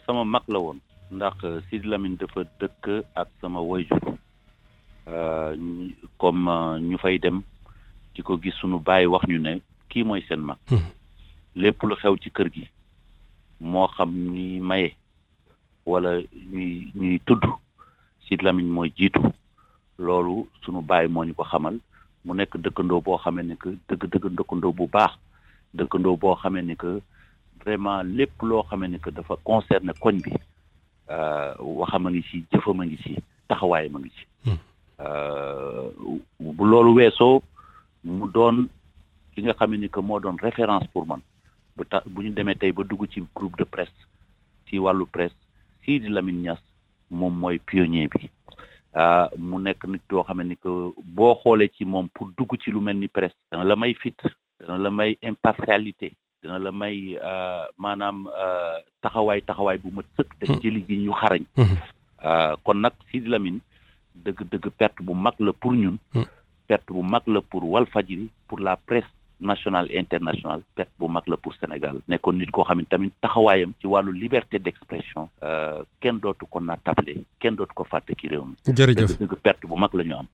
sama mag la woon ndax Sidi Lamine dafa dëkk ak sama wayjur comme ñu fay dem di ko gis sunu bàyyi wax ñu ne kii mooy seen mag lépp lu xew ci kër gi moo xam ñuy maye wala ñuy ñuy tudd Sidi Lamine mooy jiitu loolu sunu bàyyi moo ñu ko xamal mu nekk dëkkandoo boo xamee ne que dëgg dëgg dëkkandoo bu baax dëkkandoo boo xamee ne que vraiment lépp loo xamee ne que dafa concerné koñ bi waxam a ngi ci jëfam a ngi ci taxawaayam a ngi ci bu loolu weesoo mu doon ki nga xam ni que moo doon référence pour man bu tax bu ñu demee tey ba dugg ci groupe de presse ci wàllu presse Sidi Lamine Niass moom mooy pionnier bi mu nekk nit yoo xam ni que boo xoolee ci moom pour dugg ci lu mel ni presse dana la may fit dana la may impartialité dana la may maanaam taxawaay taxawaay bu ma sëkk def ci liggéey ñu xarañ kon nag Sidi Lamine dëgg dëgg perte bu mag la pour ñun perte bu mag la pour Walfadjri pour la presse nationale et internationale perte bu mag la pour Sénégal nekkoon nit koo xam ne tamit taxawaayam ci wàllu liberté d'expression kenn dootu ko naatable kenn dootu ko fàtte ci réew mi jërëjëf dëgg dëgg perte bu mag la ñu am